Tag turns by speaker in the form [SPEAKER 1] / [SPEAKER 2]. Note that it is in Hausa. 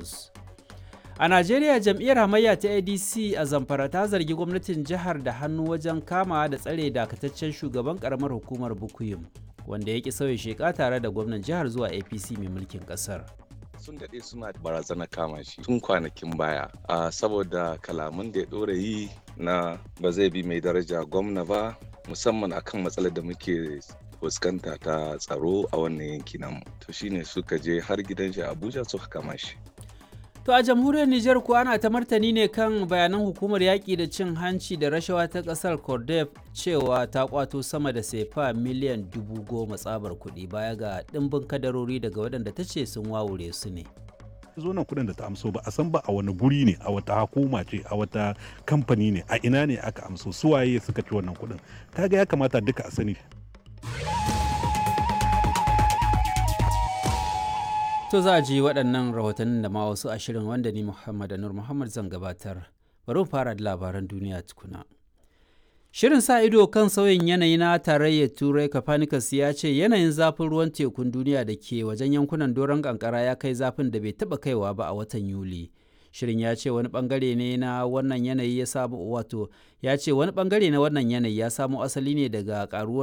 [SPEAKER 1] Jos. A Najeriya jam'iyyar hamayya ta ADC a Zamfara ta zargi gwamnatin jihar da hannu wajen kama da tsare dakataccen shugaban karamar hukumar Bukuyum wanda ya ki sauya sheka tare da gwamnan jihar zuwa APC mai mulkin kasar.
[SPEAKER 2] sun daɗe suna barazana kama shi tun kwanakin baya a saboda kalaman da ya ɗora yi na ba zai bi mai daraja gwamna ba musamman akan matsalar da muke fuskanta ta tsaro a wannan yanki namu to shine suka je har gidan shi abuja suka kama shi
[SPEAKER 1] To a jamhuriyar Nijar kuwa ana ta martani ne kan bayanan hukumar yaƙi da cin hanci da rashawa ta ƙasar Cordef cewa ta kwato sama da sefa miliyan dubu goma tsabar kuɗi baya ga ɗimbin kadarori daga waɗanda ta ce sun wawure su ne.
[SPEAKER 3] zo nan kudin da ta amso ba a san ba a wani guri ne a wata hukuma ce a wata kamfani ne a ina ne aka amso suwaye suka ci wannan kudin kaga ya kamata duka a sani
[SPEAKER 1] To za a ji waɗannan rahotannin da ma wasu ashirin wanda ni Muhammad Anur Muhammad zan gabatar. Bari mu fara da labaran duniya tukuna. Shirin sa ido kan sauyin yanayi na tarayyar Turai Copernicus ya ce yanayin zafin ruwan tekun duniya da ke wajen yankunan doron kankara ya kai zafin da bai taɓa kaiwa ba a watan Yuli. Shirin ya ce wani bangare ne na wannan yanayi ya samu wato ya ce wani bangare na wannan yanayi ya samo asali ne daga karuwar